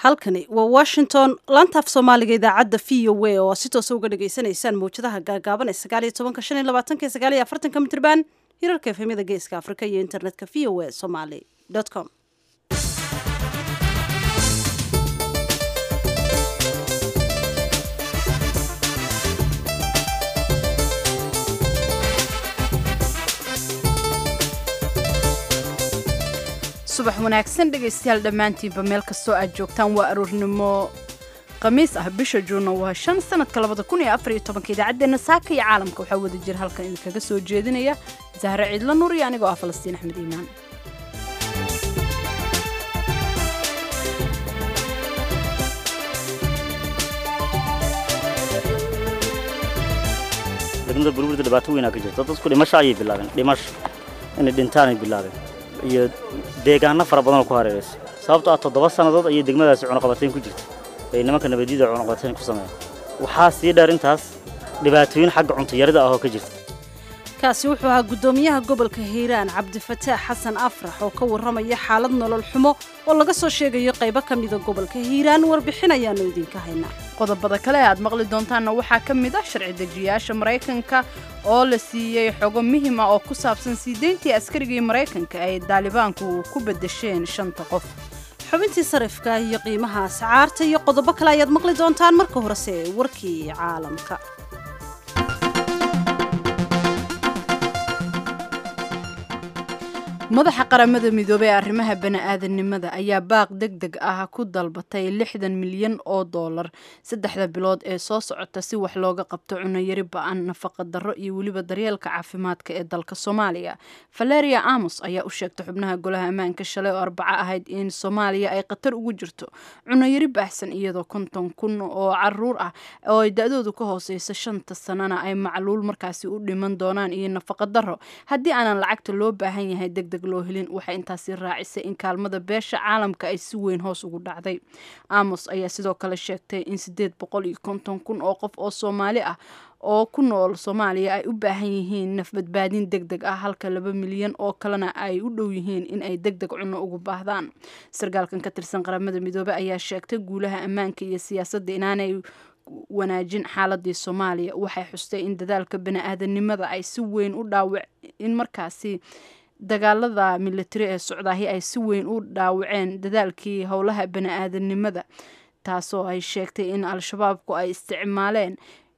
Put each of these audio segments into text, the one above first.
halkani waa washington laantaaf soomaaliga idaacadda v o a oo si toosa uga dhagaysanaysaan mawjadaha gaagaaban ee sagaal iyo tobanka shan iyo labaatanka iyo sagaal iyo afartanka mitrban hirarka efemyada geeska afrika iyo internetka v o a somaly com subax wanaagsan dhegaystayaal dhammaantiinba meel kastoo aad joogtaan waa aroornimo khamiis ah bisha juunna waa shan sanadka labada kun iyo afar iyo tobanka idaacaddeenna saaka iyo caalamka waxaa wada jira halkan idinkaga soo jeedinaya zahre ciidla nuur iyo anigoo ah falastiin axmed iimaan degmada burburda dhibaato weynaa ka jirta dadku dhimasho ayay bilaabeen dhimasho inay dhintaanay bilaabeen iyo deegaano fara badanoo ku hareeraysa sababto ah toddoba sannadood ayay degmadaasi cunuqabatayn ku jirta ay nimanka nabadiyada cunuqabatayn ku sameeyeen waxaa sii dheer intaas dhibaatooyin xagga cuntayarida ah oo ka jirta kaasi wuxuu ahaa guddoomiyaha gobolka hiiraan cabdifataax xasan afrax oo ka warramaya xaalad nolol xumo oo laga soo sheegayo qaybo ka mida gobolka hiiraan warbixin ayaannu idinka haynaa qodobada kale ee aad maqli doontaanna waxaa ka mid ah sharci dejiyaasha maraykanka oo la siiyey xogo muhim ah oo ku saabsan sii deyntii askarigii maraykanka ay daalibaanku ku beddesheen shanta qof xubintii sarifka iyo qiimaha ascaarta iyo qodobo kale ayaad maqli doontaan marka horese warkii caalamka madaxa qaramada midoobey ee arrimaha bani-aadamnimada ayaa baaq deg deg ah ku dalbatay lixdan milyan oo dollar saddexda bilood ee soo socota si wax looga qabto cunayari ba-an nafaqa darro iyo weliba daryeelka caafimaadka ee dalka soomaaliya valeria amos ayaa u sheegtay xubnaha golaha ammaanka shalay oo arbaco ahayd in soomaaliya ay khatar ugu jirto cunayari baahsan iyadoo konton kun oo caruur ah oo ay da-doodu ka hooseyso shanta sanana ay macluul markaasi u dhiman doonaan iyo nafaqa darro haddii aanan lacagta loo baahan yahay degdeg loo helin waxay intaasi raacisay in kaalmada beesha caalamka ay si weyn hoos ugu dhacday amos ayaa sidoo kale sheegtay in siddeed boqol iyo konton kun oo qof oo soomaali ah oo ku nool soomaaliya ay u baahan yihiin nafbadbaadin deg deg ah halka laba milyan oo kalena ay u dhow yihiin in ay deg deg cunno ugu baahdaan sarkaalkan ka tirsan qaramada midoobey ayaa sheegtay guulaha ammaanka iyo siyaasadda inaanay wanaajin xaaladii soomaaliya waxay xustay in dadaalka bani-aadanimada ay si weyn u dhaawac in markaasi dagaalada militari ee socdaahi ay si weyn u dhaawaceen dadaalkii howlaha bani-aadanimada taasoo ay sheegtay in al-shabaabku ay isticmaaleen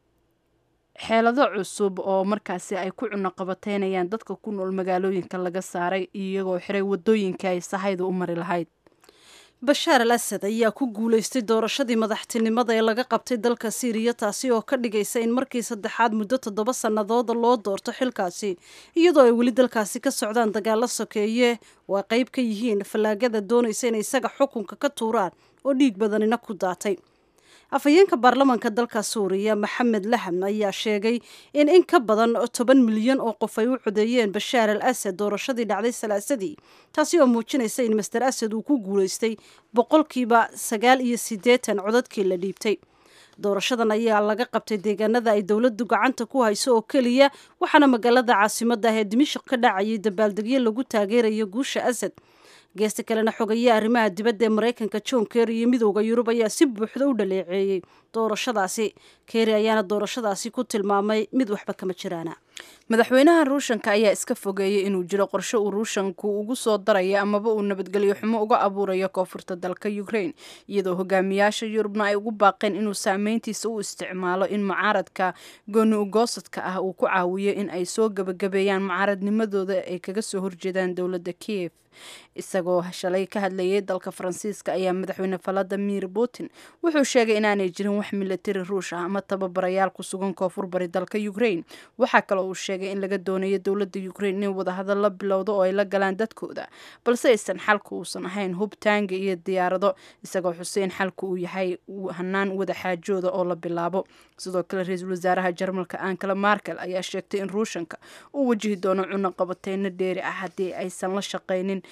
xeelado cusub oo markaasi ay ku cunoqabateynayaan dadka ku nool magaalooyinka laga saaray iyagoo xiray wadooyinka ay sahayda u mari lahayd bashaar al asad ayaa ku guulaystay doorashadii madaxtinimada ee laga qabtay dalka siiriya taasi oo ka dhigaysa in markii saddexaad muddo toddoba sannadooda loo doorto xilkaasi iyadoo ay weli dalkaasi ka socdaan dagaalo sokeeye oo ay qayb ka yihiin fallaagada doonaysa inay isaga xukunka ka tuuraan oo dhiig badanina ku daatay afhayeenka baarlamaanka dalka suuriya maxamed laham ayaa sheegay in in ka badan toban milyan oo qof ay u codeeyeen bashaar al asad doorashadii dhacday salaasadii taasi oo muujinaysa in master asad uu ku guulaystay boqolkiiba sagaal iyo siddeetan codadkii la dhiibtay doorashadan ayaa laga qabtay deegaanada ay dowladdu gacanta ku hayso oo keliya waxaana magaalada caasimadda ah ee dimashik ka dhacayay dabaaldegyo lagu taageerayo guusha asad geesta kalena xogaye arrimaha dibadda ee maraykanka john kerry iyo midooda yurub ayaa si buuxda u dhaleeceeyey doorashadaasi kerry ayaana doorashadaasi ku tilmaamay mid waxba kama jiraana madaxweynaha ruushanka ayaa iska fogeeyey inuu jiro qorshe uu ruushanku ugu soo darayo amaba uu nabadgelyo xumo uga abuurayo koonfurta dalka ukraine iyadoo hogaamiyaasha yurubna ay ugu baaqeen inuu saameyntiisa u isticmaalo in mucaaradka gooni ugoosadka ah uu ku caawiyo in ay soo gebagabeeyaan mucaaradnimadooda ay kaga soo horjeedaan dowladda kiev isagoo shalay ka hadlayay dalka faransiiska ayaa madaxweyne valadimir putin wuxuu sheegay inaanay jirin wax milatari ruush ah ama tababarayaal ku sugan koonfur bari dalka ukraine waxaa kaloo uu sheegay in laga doonayo dowladda ukraine inay wadahadal la bilowdo oo ay la galaan dadkooda balse aysan xalka uusan ahayn hub taanga iyo diyaarado isagoo xuseen xalka uu yahay hanaan wadaxaajooda oo la bilaabo sidoo kale ra-iisul wasaaraha jarmalka ankala markel ayaa sheegtay in ruushanka uu wajihi doono cuno qabateyno dheeri ah haddii aysan la shaqaynin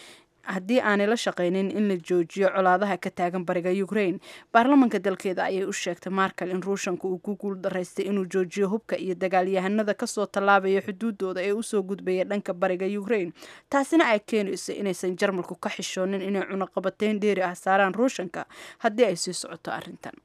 haddii aanay la shaqaynin in la joojiyo colaadaha ka taagan bariga ukraine baarlamanka dalkeeda ayay u sheegtay markal in ruushanka uu ku guul daraystay inuu joojiyo hubka iyo dagaalyahanada kasoo tallaabaya xuduudooda ee usoo gudbaya dhanka bariga ukraine taasina ay keenayso inaysan jarmalku ka xishoonin inay cunaqabateyn dheeri ah saaraan ruushanka haddii ay sii socoto arrintan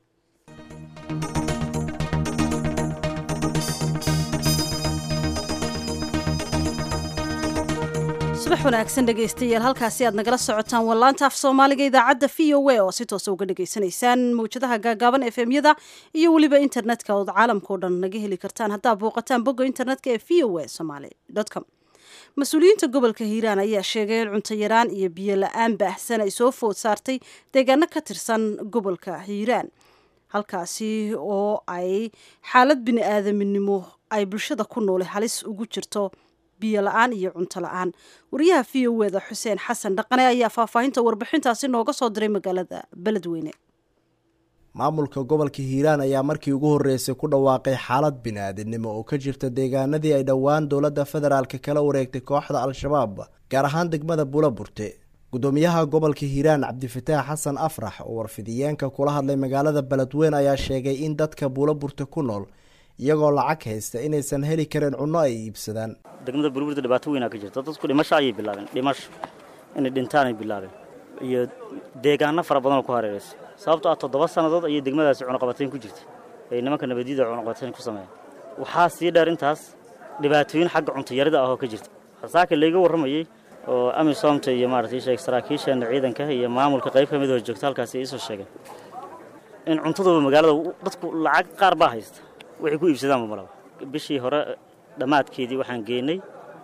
subax wanaagsan dhegaystayaal halkaasi aad nagala socotaan wallaanta af soomaaliga idaacadda v o a oo si toosa uga dhagaysanaysaan mawjadaha gaagaaban efemyada iyo weliba internetka ood caalamkao dhan naga heli kartaan haddaa booqataan bogga internetka ee v o a somaly com mas-uuliyiinta gobolka hiiraan ayaa sheegay in cunto yaraan iyo biyo la-aan baahsan ay soo food saartay deegaano ka tirsan gobolka hiiraan halkaasi oo ay xaalad bini aadaminimo ay bulshada ku noole halis ugu jirto biyo la-aan iyo cunto la-aan wariyaha v o eda xuseen xasan dhaqane ayaa faahfaahinta warbixintaasi nooga soo diray magaalada beledweyne maamulka gobolka hiiraan ayaa markii ugu horreysay ku dhawaaqay xaalad bini-aadinimo oo ka jirta deegaanadii ay dhowaan dowladda federaalka kala wareegtay kooxda al-shabaab gaar ahaan degmada buulaburte gudoomiyaha gobolka hiiraan cabdifataax xasan afrax oo warfidiyeenka kula hadlay magaalada beledweyne ayaa sheegay in dadka buulaburte ku nool iyagoo lacag haysta inaysan heli karin cunno ay iibsadaan degmada buulaburte dhibaato weynaa ka jirta dadku dhimasho ayay bilaabeen dhimasho inay dhintaanay bilaabeen iyo deegaano fara badanoo ku hareeraysa sababto ah toddoba sannadood ayay degmadaasi cunuqabatayn ku jirta ay nimanka nabadiyada cunuqabatayn ku sameeyeen waxaa sii dheer intaas dhibaatooyin xagga cuntayarida ah oo ka jirta saaka layga warramayey oo amisomta iyo maaragtay sheeg saraakiisheena ciidanka iyo maamulka qayb ka mid oo joogta halkaasi iisoo sheegeen in cuntaduba magaalada dadku lacag qaar baa haysta waxay ku iibsadaanba malaba bishii hore dhammaadkeedii waxaan geynay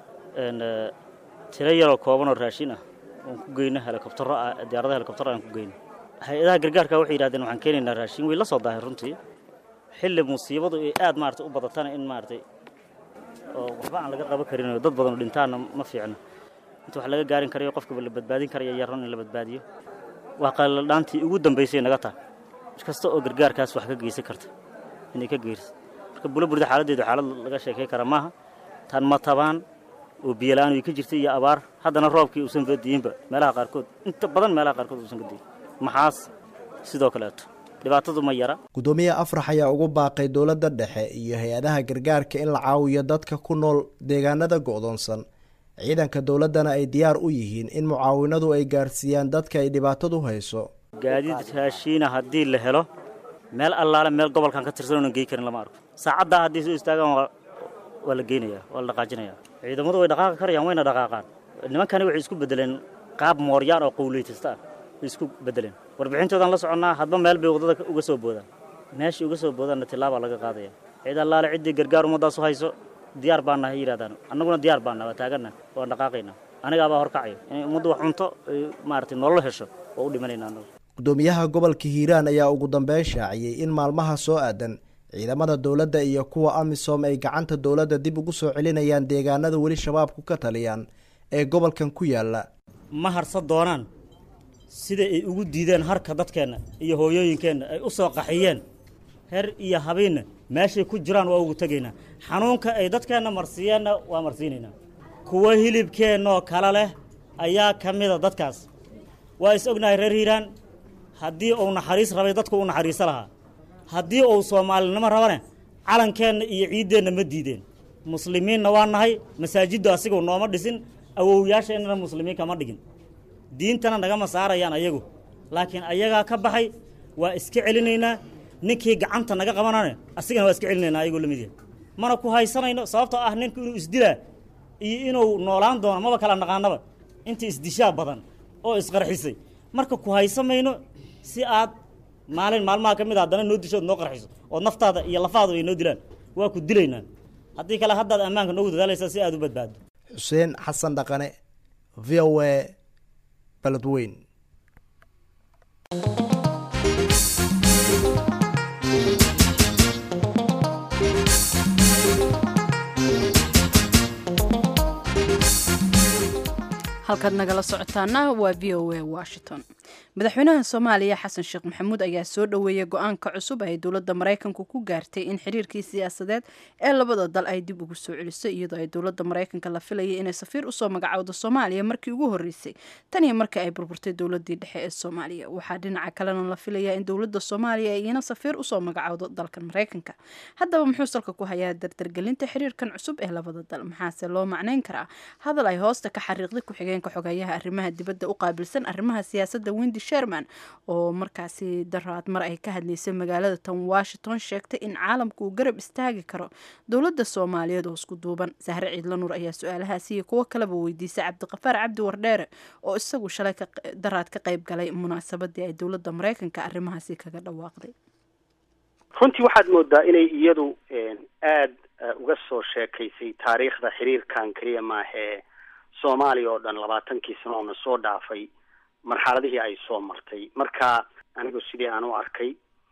tiro yaroo kooban oo raashin ah oon ku geyno helikobtaro ah diyaaradaha helikobtaro aan ku geyno hay-adaha gargaarka waxay yidhahdeen waxaan keenaynaa raashin way la soo daahay runtii xilli musiibadu ay aad maarata u badatana in maaratay oo waxba aan laga qaban karin oo dad badan oo dhintaanna ma fiicno inta wax laga gaarin karayo qofkaba la badbaadin karaya yaron in la badbaadiyo waa qaladhaantii ugu dambaysay naga tahay mid kasta oo gargaarkaas wax ka geysan karta inay ka geyrsa marka bulaburda xaaladdeedu xaalad laga sheekay kara maaha tan ma tabaan oo biyo la-aan way ka jirtay iyo abaar haddana roobkii uusan fadiyinba meelaha qaarkood inta badan meelaha qaarkood uusan ka diyin maxaas sidoo kaleeto dhibaatadu ma yara gudoomiye afrax ayaa ugu baaqay dowladda dhexe iyo hay-adaha gargaarka in la caawiyo dadka ku nool deegaanada go'doonsan ciidanka dowladdana ay diyaar u yihiin in mucaawinadu ay gaarsiiyaan dadka ay dhibaatadu hayso gaadiid raashiina haddii la helo meel allaale meel gobolkan ka tirsan oonan gey karin lama arko saacaddaa haddii soo istaagaan waa la geynayaa waa la dhaqaajinayaa ciidamadu way dhaqaaqi karayaan wayna dhaqaaqaan nimankani waxay isku beddeleen qaab mooryaan oo qowleytasta ah way isku beddeleen warbixintoodaan la soconnaa hadba meel bay waddada uga soo boodaan meeshai uga soo boodaanna tillaabaa laga qaadaya cid allaale ciddii gargaar ummaddaasu hayso diyaar baanna ha yidhahdaan annaguna diyaar baanna waa taaganna waan dhaqaaqaynaa anigaabaa horkacayo inay ummaddu wax cunto maaragtay nolol hesho oo u dhimanayna annagu gudoomiyaha gobolka hiiraan ayaa ugu dambeyn shaaciyey in maalmaha soo aadan ciidamada dowladda iyo kuwa amisom ay gacanta dowladda dib ugu soo celinayaan deegaanada weli shabaabku ka taliyaan ee gobolkan ku yaalla ma harsan doonaan sida ay ugu diideen harka dadkeenna iyo hooyooyinkeenna ay u soo qaxiyeen her iyo habiinna meeshay ku jiraan waa ugu tegaynaa xanuunka ay dadkeenna marsiiyeenna waa marsiinaynaa kuwa hilibkeennoo kale leh ayaa ka mida dadkaas waa is ognahay reer hiiraan haddii uu naxariis rabay dadku u naxariiso lahaa haddii uu soomaalinimo rabane calankeenna iyo ciiddeenna ma diideen muslimiinna waa nahay masaajiddu asigu nooma dhisin awowyaasheennana muslimiin kama dhigin diintana nagama saarayaan ayagu laakiin ayagaa ka baxay waa iska celinaynaa ninkii gacanta naga qabanane asigana waa iska celinaynaa ayagoo la mid yahay mana ku haysanayno sababtoo ah ninku inuu isdilaa iyo inuu noolaan doono maba kala naqaanaba inta isdishaa badan oo isqarxisay marka ku haysamayno si aad maalin maalmaha ka mid a haddana noo disho od noo qarxiso oo naftaada iyo lafaadu ay noo dilaan waa ku dilaynaa haddii kale haddaad ammaanka noogu dadaalaysaa si aad u badbaado xuseen xasan dhaqane v o a beledweyn halkaad nagala socotaana waa v o a washington madaxweynaha soomaaliya xasan sheekh maxamuud ayaa soo dhoweeyay go-aanka cusub ay dowladda maraykanku ku gaartay in xiriirkii siyaasadeed ee labada dal ay dib ugu soo celisay iyadoo ay dowladda maraykanka la filayay inay safiir usoo magacowdo soomaaliya markii ugu horreysay tan iyo markii ay burburtay dowladii dhexe ee soomaaliya waxaa dhinaca kalena la filayaa in dowladda soomaaliya ay iyana safiir usoo magacowdo dalkan maraykanka haddaba muxuu salka ku hayaa dardargelinta xiriirkan cusub ee labada dal maxaase loo macnayn karaa hadal ay hoosta ka xariiqday ku-xigeenka xogeeyaha arrimaha dibadda u qaabilsan arrimaha siyaasadda wendi sherman oo markaasi daraad mar ay ka hadlaysay magaalada tan washington sheegtay in caalamku uu garab istaagi karo dowladda soomaaliyeed oo isku duuban sahre ciidla nuur ayaa su-aalahaasi iyo kuwo kaleba weydiisay cabdiqafaar cabdi wardheere oo isagu shalay daraad ka qayb galay munaasabadii ay dowladda maraykanka arrimahaasi kaga dhawaaqday runtii waxaad moodaa inay iyadu aada uga soo sheekaysay taariikhda xiriirkan keliya maahee soomaaliya oo dhan labaatankii sano oo na soo dhaafay marxaladihii ay soo martay marka anigu sidii aan u arkay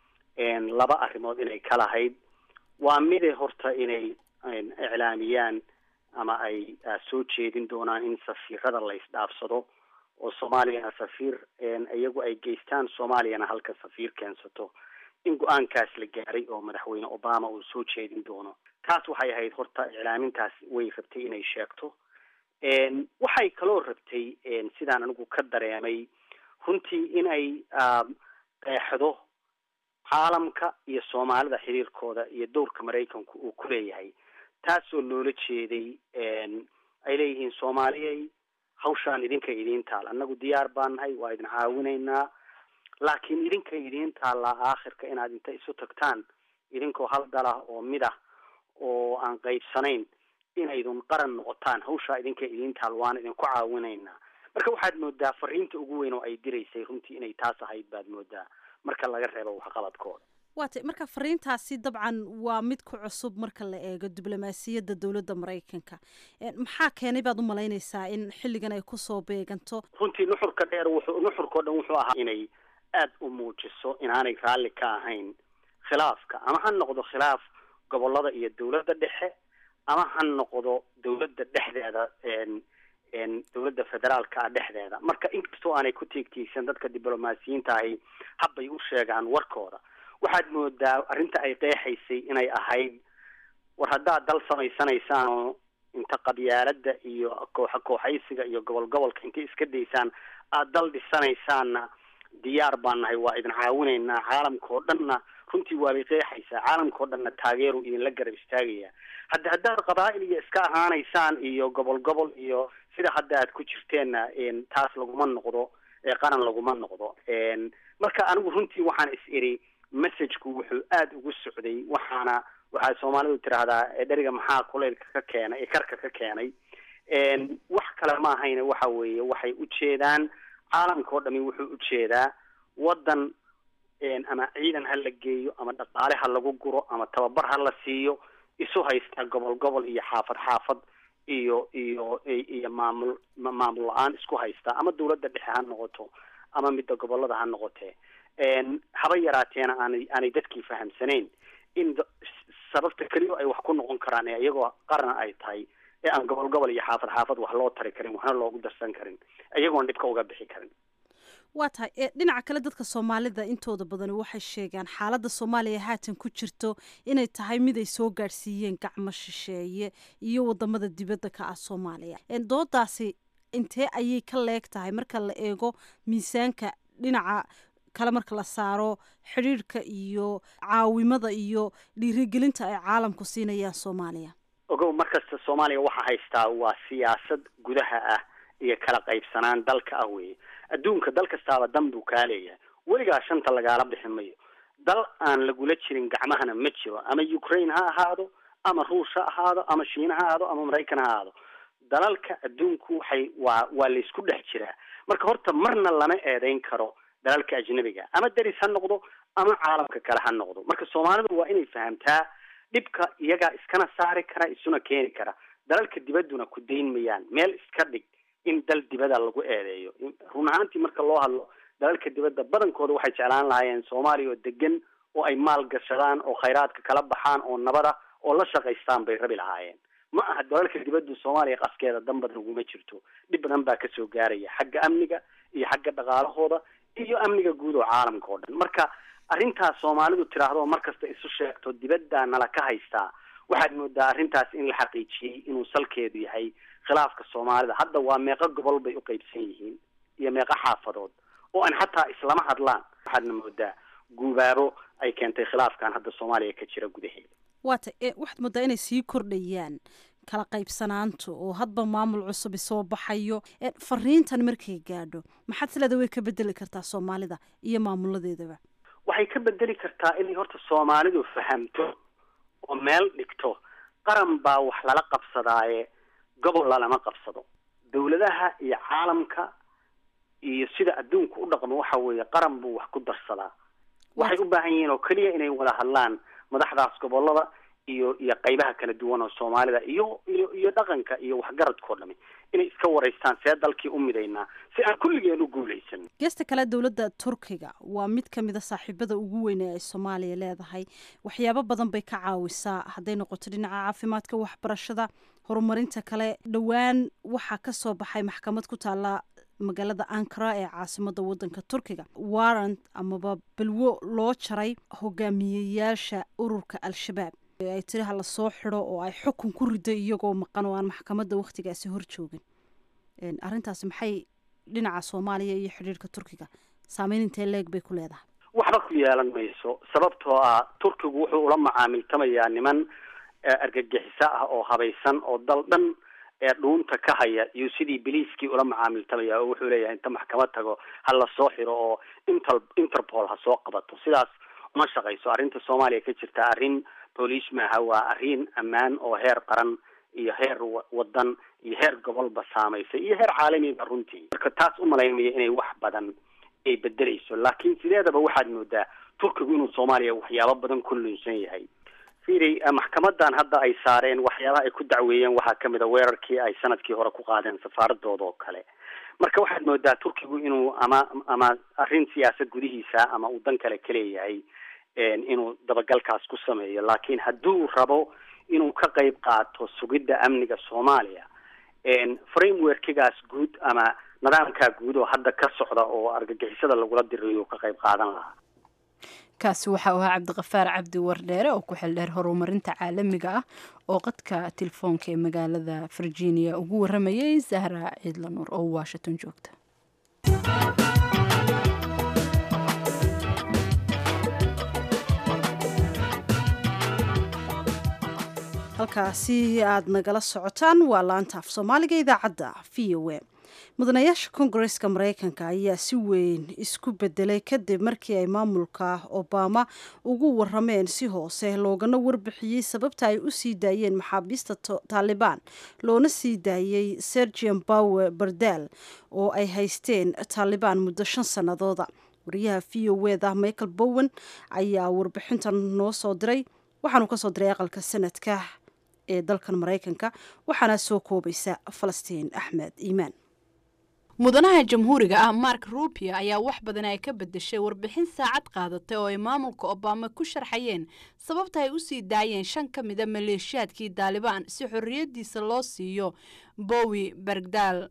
laba arrimood inay ka lahayd waa mide horta inay iclaamiyaan ama ay soo jeedin doonaan in safiirada la isdhaafsado oo soomaaliyana safiir iyagu ay geystaan soomaaliyana halka safiir keensato in go-aankaas la gaaray oo madaxweyne obama uu soo jeedin doono taas waxay ahayd horta iclaamintaas way rabtay inay sheegto waxay kaloo rabtay sidaan anigu ka dareemay runtii inay qeexdo caalamka iyo soomaalida xiriirkooda iyo dowrka maraykanku uu ku leeyahay taasoo loola jeeday ay leeyihiin soomaaliyay hawshaan idinka idiin taal annagu diyaar baan nahay waa idin caawinaynaa laakiin idinka idiin taallaa aakhirka inaad inta isu tagtaan idinkoo hal dalah oo mid ah oo aan qaybsanayn inaydun qaran noqotaan hawshaa idinka idiin taal waan idinku caawinaynaa marka waxaad moodaa fariinta ugu weyn oo ay diraysay runtii inay taas ahayd baad moodaa marka laga reebo waxqabadkooda waatay marka fariintaasi dabcan waa mid ku cusub marka la eego diblomaasiyadda dowladda maraykanka maxaa keenay baad u malaynaysaa in xilligan ay kusoo beeganto runtii nuxurka dheer wuxuu nuxurkao dhan wuxuu ahaa inay aada u muujiso inaanay raalli ka ahayn khilaafka ama ha noqdo khilaaf gobolada iyo dowladda dhexe ama ha noqdo dowladda dhexdeeda dowladda federaalka ah dhexdeeda marka inkastoo aanay ku tiigtiigsan dadka diblomaasiyiinta ahi habbay u sheegaan warkooda waxaad moodaa arrinta ay qeexaysay inay ahayd war haddaad dal samaysanaysaan oo inta qabyaalada iyo kooxa kooxaysiga iyo gobol gobolka intay iska daysaan aada dal dhisanaysaanna diyaar baan nahay waa idin caawinaynaa caalamka oo dhanna runtii waabay qeexaysaa caalamka oo dhanna taageeru idinla garab istaagaya hadda haddaad qabaa'il iyo iska ahaanaysaan iyo gobol gobol iyo sida hadda aad ku jirteenna taas laguma noqdo qaran laguma noqdo marka anigu runtii waxaan is iri messageku wuxuu aada ugu socday waxaana waxaa soomaalidu tiraahdaa dheriga maxaa kuleylka ka keenay karka ka keenay wax kale ma ahayne waxa weeye waxay ujeedaan caalamka oo dhami wuxuu ujeedaa waddan ama ciidan ha la geeyo ama dhaqaale ha lagu guro ama tababar ha la siiyo isu haystaa gobol gobol iyo xaafad xaafad iyo iyo iyo maamul maamul la-aan isku haystaa ama dawladda dhexe ha noqoto ama midda gobolada ha noqotee haba yaraateena aanay aanay dadkii fahamsanayn in sababta keliya ay wax ku noqon karaan ee iyagoo qaran ay tahay ee aan gobol gobol iyo xaafad xaafad wax loo tari karin waxna loogu darsan karin iyagoon dhibka uga bixi karin waa tahay dhinaca kale dadka soomaalida intooda badani waxay sheegaan xaaladda soomaaliya haatan ku jirto inay tahay mid ay soo gaadhsiiyeen gacmo shisheeye iyo wadamada dibadda ka ah soomaaliya doodaasi intee ayay ka leeg tahay marka la eego miisaanka dhinaca kale marka la saaro xidhiirhka iyo caawimada iyo dhiirigelinta ay caalamku siinayaan soomaaliya ogow markasta soomaaliya waxaa haystaa waa siyaasad gudaha ah iyo kala qaybsanaan dalka ah weeye adduunka dal kastaaba dan buu kaa leeyahay weligaa shanta lagaala bixi mayo dal aan lagula jirin gacmahana ma jiro ama ukraine ha ahaado ama ruush ha ahaado ama shiina ha ahaado ama maraykan ha ahaado dalalka adduunku waxay waa waa laysku dhex jiraa marka horta marna lama eedeyn karo dalalka ajnabiga ama deris ha noqdo ama caalamka kale ha noqdo marka soomaalidu waa inay fahamtaa dhibka iyagaa iskana saari kara isuna keeni kara dalalka dibadduna ku dayn mayaan meel iska dhig in dal dibada lagu eedeeyo run ahaantii marka loo hadlo dalalka dibadda badankooda waxay jeclaan lahaayeen soomaaliya oo degan oo ay maal gashadaan oo khayraadka kala baxaan oo nabada oo la shaqaystaan bay rabi lahaayeen ma aha dalalka dibaddu soomaaliya qaskeeda dan badan uguma jirto dhib badan baa kasoo gaaraya xagga amniga iyo xagga dhaqaalahooda iyo amniga guud oo caalamka oo dhan marka arrintaas soomaalidu tidhaahdo oo mar kasta isu sheegto dibadda nala ka haystaa waxaad moodaa arrintaas in la xaqiijiyey inuu salkeedu yahay khilaafka soomaalida hadda waa meeqo gobol bay u qaybsan yihiin iyo meeqo xaafadood oo aan xataa islama hadlaan waxaadna moodaa guubaabo ay keentay khilaafkan hadda soomaaliya ka jira gudaheeda waata waxaad moodaa inay sii kordhayaan kala qaybsanaanta oo hadba maamul cusubi soo baxayo fariintan markay gaadho maxaad sileeda way ka bedeli kartaa soomaalida iyo maamuladeedaba waxay ka bedeli kartaa inay horta soomaalidu fahamto oo meel dhigto qaran baa wax lala qabsadaaye gobol lalama qabsado dawladaha iyo caalamka iyo sida adduunka u dhaqmo waxa weeye qaran buu wax ku darsadaa waxay u baahan yihiin oo keliya inay wada hadlaan madaxdaas gobolada iyo iyo qaybaha kala duwan oo soomaalida iyo iyo iyo dhaqanka iyo waxgaradkao dhami inay iska waraystaan see dalkii u midaynaa si aan kulligeen u guulaysan geesta kale dowladda turkiga waa mid ka mid a saaxiibada ugu weyn ee ay soomaaliya leedahay waxyaabo badan bay ka caawisaa hadday noqoto dhinaca caafimaadka waxbarashada horumarinta kale dhowaan waxaa ka soo baxay maxkamad ku taalla magaalada ankara ee caasimada wadanka turkiga warrant amaba balwo loo jaray hogaamiyeyaasha ururka al-shabaab ay tiri ha lasoo xido oo ay xukun ku rido iyagoo maqan oo aan maxkamadda wakhtigaasi hor joogin arrintaasi maxay dhinaca soomaaliya iyo xidhiirka turkiga saameyn intee leeg bay ku leedahay waxba ku yeelan mayso sababtoo ah turkigu wuxuu ula macaamiltamayaa niman argagixiso ah oo habaysan oo dal dhan ee dhuunta ka haya iyo sidii biliiskii ula macaamiltamaya oo wuxuu leeyahay inta maxkamad tago ha lasoo xiro oo inter interpol ha soo qabato sidaas uma shaqayso arrinta soomaaliya ka jirta arrin booliis maaha waa arrin ammaan oo heer qaran iyo heer wadan iyo heer gobolba saamaysay iyo heer caalamiba runtii marka taas umalaynaya inay wax badan ay bedeleyso laakiin sideedaba waxaad moodaa turkigu inuu soomaaliya waxyaabo badan ku lunsan yahay fiiri maxkamadan hadda ay saareen waxyaabaha ay ku dacweeyeen waxaa kamid a weerarkii ay sanadkii hore ku qaadeen safaaradooda oo kale marka waxaad moodaa turkigu inuu ama ama arrin siyaasad gudihiisa ama uu dan kale ka leeyahay inuu dabagalkaas ku sameeyo laakiin hadduu rabo inuu ka qayb qaato sugidda amniga soomaaliya frameworkigaas guud ama nidaamkaa guud oo hadda ka socda oo argagixisada lagula dirayo ka qayb qaadan lahaa kaasi waxa uu ahaa cabdiqafaar cabdi wardheere oo ku xildheer horumarinta caalamiga ah oo qadka telefoonka ee magaalada virginia ugu waramayay zahra ciidlanuur oo washington joogta halkaasi aad nagala socotaan waa laanta af soomaaliga idaacadda v o a mudanayaasha kongareska mareykanka ayaa si weyn isku bedelay kadib markii ay maamulka obama ugu warameen si hoose loogana warbixiyey sababta ay u sii daayeen maxaabiista taalibaan loona sii daayey sergian bower bardal oo ay haysteen taalibaan muddo shan sannadooda wariyaha v o eda michael bowen ayaa warbixintan noo soo diray waxaanuu ka soo diray aqalka sanadka ee dalkan maraykanka waxaana soo koobaysa falastiin axmed iimaan mudanaha jamhuuriga ah mark rubio ayaa wax badan ay ka bedeshay warbixin saacad qaadatay oo ay maamulka obama ku sharxayeen sababta ay u sii daayeen shan ka mida maleeshiyaadkii daalibaan si xorriyaddiisa loo siiyo bowi bergdal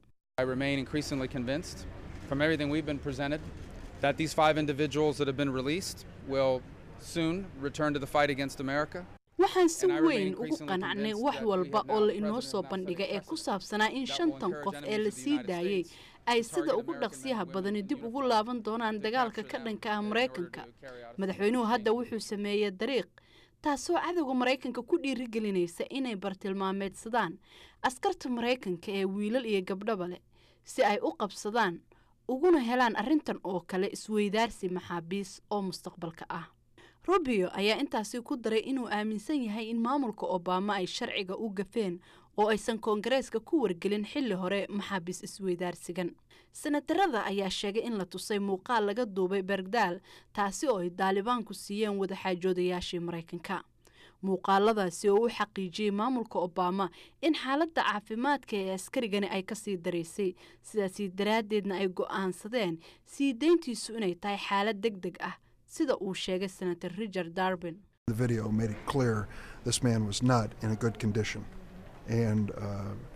that these five individuals that have been released will soon return to the fight against America. waxaan si weyn ugu qanacnay wax walba oo la inoo soo bandhigay ee ku saabsanaa in shantan qof ee la sii daayey ay sida ugu dhaqsiyaha badani dib ugu laaban doonaan dagaalka ka dhanka ah maraykanka madaxweynuhu hadda wuxuu sameeyey dariiq taasoo cadowga maraykanka ku dhiirigelinaysa inay bartilmaameedsadaan askarta maraykanka ee wiilal iyo gabdhaba leh si ay u qabsadaan uguna helaan arrintan oo kale isweydaarsi maxaabiis oo mustaqbalka ah rubio ayaa intaasi ku daray inuu aaminsan yahay in maamulka obama ay sharciga u gafeen oo aysan koongareeska ku wargelin xilli hore maxaabiis isweydaarsigan senatarada ayaa sheegay in la tusay muuqaal laga duubay bergdaal taasi oo ay daalibaanku siiyeen wadaxaajoodayaashii maraykanka muuqaaladaasi oo u xaqiijiyey maamulka obama in xaaladda caafimaadka ee askarigani ay kasii daraysay sidaasi daraaddeedna ay go'aansadeen sii deyntiisu inay tahay xaalad deg deg ah sida uu sheegay senator richard darbin The video made it clear this man was not in a good condition. And uh,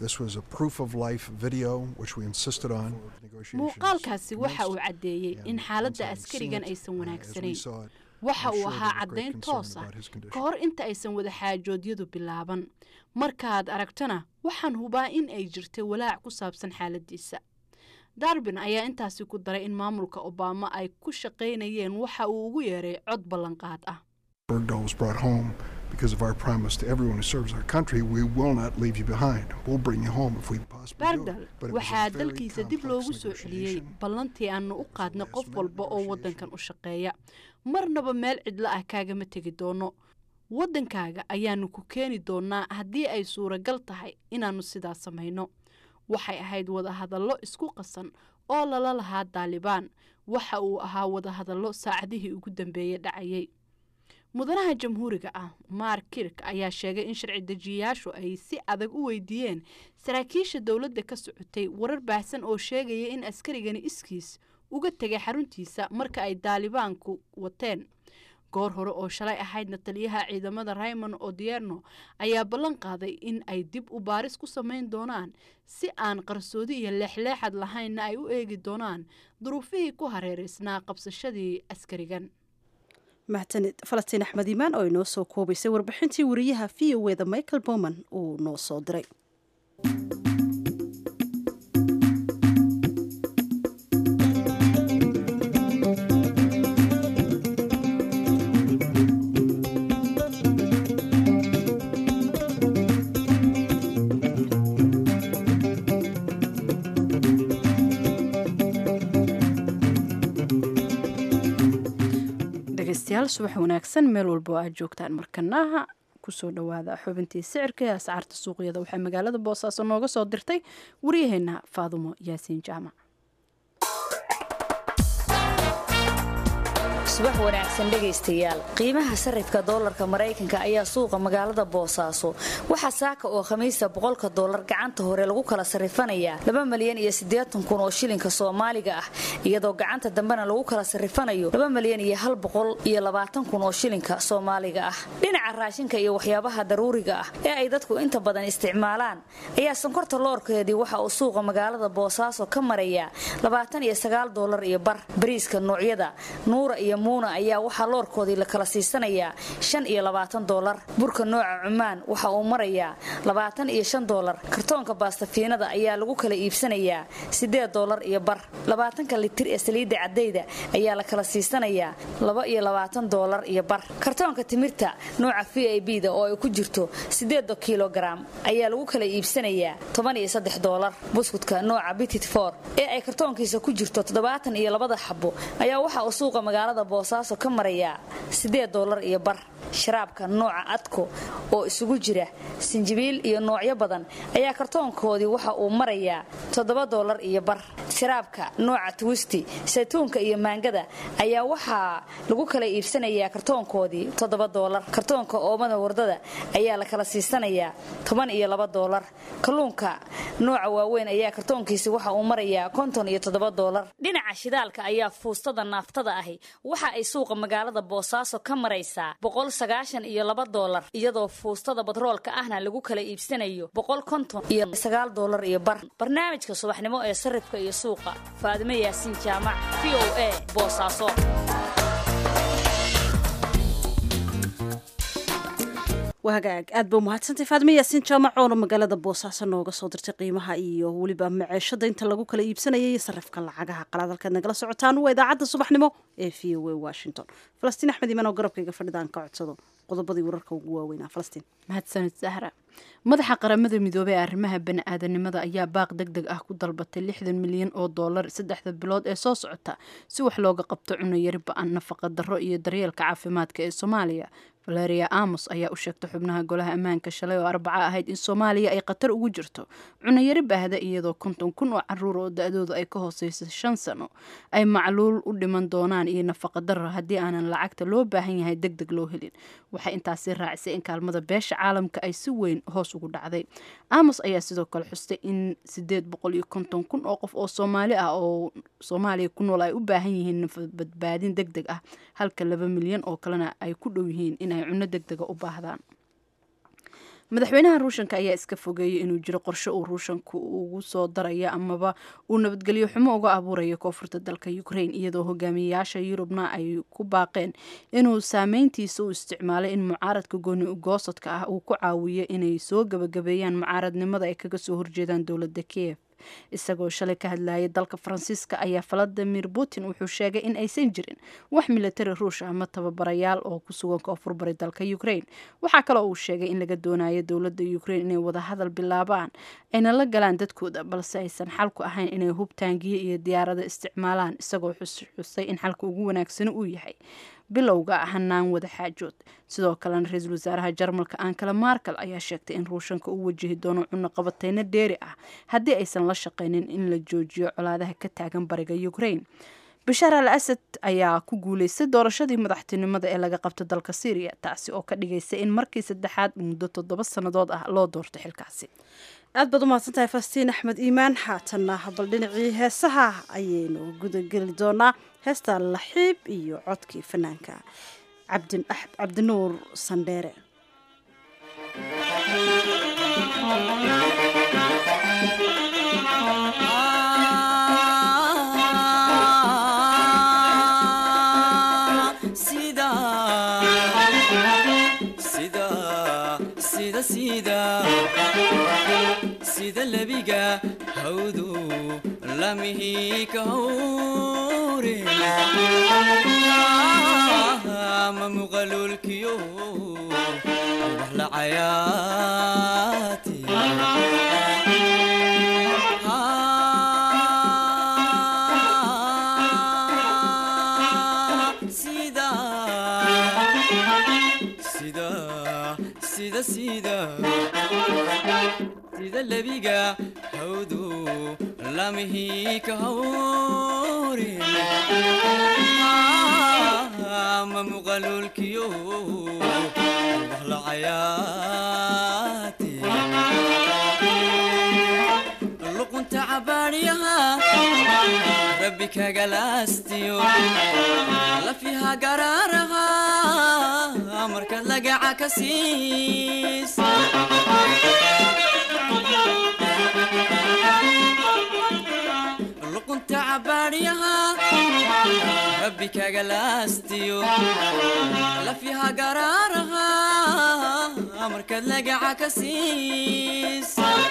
This was a proof of life video, which we insisted on. muuqaalkaasi waxa uu caddeeyey in xaaladda askarigan aysan wanaagsanayn waxa uu ahaa caddayn toos ah ka hor inta aysan wada xaajoodyadu bilaaban markaaad aragtana waxaan hubaa in ay jirtay walaac ku saabsan xaaladdiisa darbin ayaa intaasi ku daray in maamulka obama ay ku shaqaynayeen waxa uu ugu yeeray cod ballanqaad ah Bergdahl was brought home because of our promise to everyone who serves our country. We will not leave you behind. We'll bring you home if we possibly do. bardal But it was a waxaa very dalkiisa dib complex loogu soo celiyey negotiation. ballantii aanu u qaadnay qof walba oo waddankan u shaqeeya marnaba meel cidlo ah kaagama tegi doono waddankaaga ayaanu ku keeni doonaa haddii ay suuragal tahay inaannu sidaas samayno waxay ahayd wadahadallo isku qasan oo lala lahaa daalibaan waxa uu ahaa wadahadallo saacadihii ugu dambeeyey dhacayay mudanaha jamhuuriga ah mark kirk ayaa sheegay in sharci dejiyayaashu ay si adag u weydiiyeen saraakiisha dowladda ka socotay warar baahsan oo sheegaya in askarigani iskiis uga tegay xaruntiisa marka ay daalibaanku wateen goor hore oo shalay ahaydna taliyaha ciidamada raymond odierno ayaa ballan qaaday in ay dib u baaris ku samayn doonaan si aan qarsoodi iyo leexleexad lahaynna ay u eegi doonaan duruufihii ku hareeraysnaa qabsashadii askarigan mahadsanid falastiin axmed iimaan oo inoo soo koobaysay warbixintii wariyaha v o eda michael bowman uu noo soo diray dhegeystayaal subax wanaagsan meel walba oo aad joogtaan markanaha kusoo dhawaada xubintii sicirka ee ascaarta suuqyada waxaa magaalada boosaaso nooga soo dirtay waryaheena faadumo yaasiin jaamac subax wanaagsan dhegaystayaal qiimaha sarifka doolarka maraykanka ayaa suuqa magaalada boosaaso waxaa saaka oo khamiista boqolka doolar gacanta hore lagu kala sarifanayaa laba malyan iyo siddeetan kun oo shilinka soomaaliga ah iyadoo gacanta dambena lagu kala sarifanayo laba malyan iyo hal boqol iyo labaatan kun oo shilinka soomaaliga ah dhinaca raashinka iyo waxyaabaha daruuriga ah ee ay dadku inta badan isticmaalaan ayaa sonkorta loorkeedii waxa uu suuqa magaalada boosaaso ka marayaa labaatan iyo sagaal doolar iyo bar bariiska noocyada nuura iyo muuna ayaa waxaa loorkoodii la kala siisanayaa shan iyo labaatan doolar burka nooca cumaan waxa uu marayaa labaatan iyo shan doolar kartoonka baastafiinada ayaa lagu kala iibsanayaa siddeed doolar iyo bar labaatanka litir ee saliidda caddayda ayaa la kala siisanayaa laba iyo labaatan doolar iyo bar kartoonka timirta nooca v i b da oo ay ku jirto siddeeda kilogaram ayaa lagu kala iibsanayaa toban iyo saddex doolar buskudka nooca bitit for ee ay kartoonkiisa ku jirto toddobaatan iyo labada xabo ayaa waxa uu suuqa magaalada boosaaso ka marayaa siddeed doolar iyo bar sharaabka nooca adko oo isugu jira sinjibiil iyo noocyo badan ayaa kartoonkoodii waxa uu marayaa toddoba doolar iyo bar sharaabka nooca twisti saytuunka iyo maangada ayaa waxaa lagu kala iibsanayaa kartoonkoodii toddoba doolar kartoonka oomada wardada ayaa la kala siisanayaa toban iyo laba doolar kalluunka nooca waaweyn ayaa kartoonkiisi waxa uu marayaa konton iyo toddoba doolar dhinaca shidaalka ayaa fuustada naaftada ahi waxa ay suuqa magaalada boosaaso ka maraysaa boqol sagaashan iyo laba doolar iyadoo fuustada batroolka ahna lagu kala iibsanayo boqol konton iyo sagaal doolar iyo bar barnaamijka subaxnimo ee sarifka iyo suuqa faadime yaasiin jaamac v o a boosaaso wahagaag aad ba umahadsantay faadime yaasiin jaamac oona magaalada boosaaso nooga soo dirtay qiimaha iyo weliba maceeshada inta lagu kala iibsanaya iyo sarifka lacagaha qalaad halkaad nagala socotaan waa idaacadda subaxnimo ee v o a washington falastiin axmed iman oo garabkayga fadhidaan ka codsado qodobadii wararka ugu waaweynaa falastiin mahadsanid sahra madaxa qaramada midoobey ee arrimaha bani-aadanimada ayaa baaq deg deg ah ku dalbatay lixdan milyan oo doolar saddexda bilood ee soo socota si wax looga qabto cunayari ba-an nafaqa darro iyo daryeelka caafimaadka ee soomaaliya valeria amos ayaa u sheegtay xubnaha golaha ammaanka shalay oo arbaca ahayd in soomaaliya ay khatar ugu jirto cunayari baahda iyadoo konton kun oo caruur oo da-dooda ay ka hooseysa shan sano ay macluul u dhiman doonaan iyo nafaqa darro haddii aanan lacagta loo baahan yahay deg deg loo helin waxay intaasi raacisay in kaalmada beesha caalamka ay si weyn hoos ugu dhacday amos ayaa sidoo kale xustay in sideed boqol iyo konton kun oo qof oo soomaali ah oo soomaaliya ku nool ay u baahan yihiin badbaadin deg deg ah halka laba milyan oo kalena ay ku dhow yihiin inay cunno deg dega u baahdaan madaxweynaha ruushanka ayaa iska fogeeyay inuu jiro qorshe uu ruushanku ugu soo darayo amaba uu nabadgelyo xumo uga abuurayo koonfurta dalka ukraine iyadoo hogaamiyayaasha yurubna ay ku baaqeen inuu saameyntiisa u isticmaalay in mucaaradka gooni ugoosadka ah uu ku caawiyo inay soo gabagabeeyaan mucaaradnimada ay kaga soo horjeedaan dowladda kiev isagoo shalay ka hadlayay dalka faransiiska ayaa valadimir putin wuxuu sheegay in aysan jirin wax militari ruush ama tababarayaal oo ku sugan koonfur bari dalka ukraine waxaa kaloo uu sheegay in laga doonayo dowladda ukraine inay wadahadal bilaabaan ayna la galaan dadkooda balse aysan xalku ahayn inay hub taangiye iyo diyaarada isticmaalaan isagoo xusxusay in xalka ugu wanaagsani uu yahay bilowga hanaan wada xaajood sidoo kalena ra-iisul wasaaraha jarmalka ankala markel ayaa sheegtay in ruushanka uu wajihi doono cunaqabateyno dheeri ah haddii aysan la shaqaynin in la joojiyo colaadaha ka taagan bariga ukraine bashaar al asad ayaa ku guuleystay doorashadii madaxtinimada ee laga qabto dalka syriya taasi oo ka dhigaysa in markii saddexaad muddo toddoba sannadood ah loo doorto xilkaasi aad baad umahadsan tahay fastiin axmed iimaan haatanna bal dhinacii heesaha ayaynu gudageli doonaa heesta laxiib iyo codkii fanaanka cabdinuur sandheere sida lebiga hawdu lamihi ka hawre ma muqalulkiyo wax la cayaati sida sida sida lebiga hawdu lamihi ka hawre ma muqalulkiyo wax la cayaati luqunta cabaadhiyaha rabbi kagalaastiyo lafiha garaaraha markaad lagaca ka siis luqunta cabaadhiyaha rabbi kagalaastiyo lafiha garaaraha markaad lagaca ka siis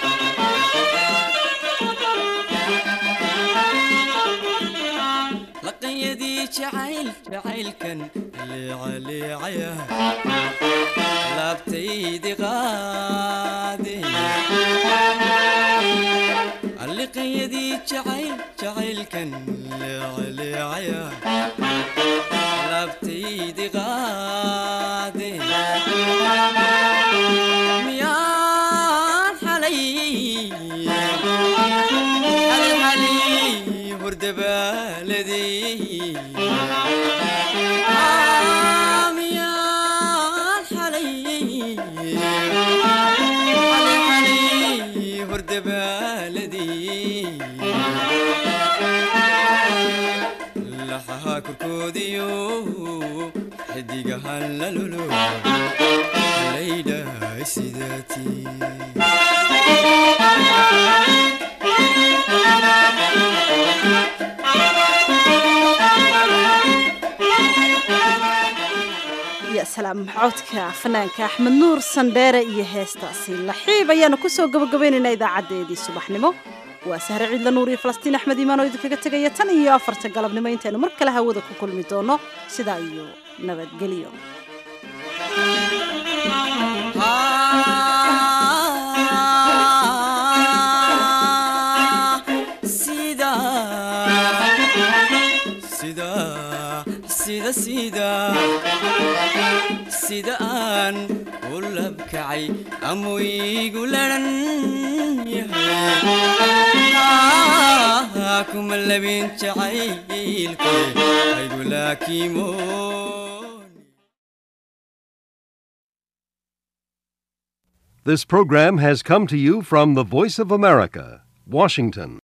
laqanyadii jacayl jacaylkan leecaleecaya laabtaydi qaade liqanyadii jacayl jacaylkan leecaleecaya laabtaydi qaade miyaan xalay xalxalay hordabaaladii miyaan xalay xalxalay hordabaaladii laxaha korkoodiyo xidigahan lalolo laydhahay sidaatii ya salaam codka fanaanka axmed nuur sandheere iyo heestaasi laxiib ayaanu kusoo gabagabaynaynaa idaacadeedii subaxnimo waa sahre ciidla nuur iyo falastiin axmed iimaan oo idinkaga tegaya tan iyo afarta galabnimo intaynu mar kale hawada ku kulmi doono sidaa iyo nabadgelyo sida sida sida aan u labkacay amuu iigu laran yahay kuma labin jacaylke aygu laakiimo This program has come to you from the Voice of America, Washington.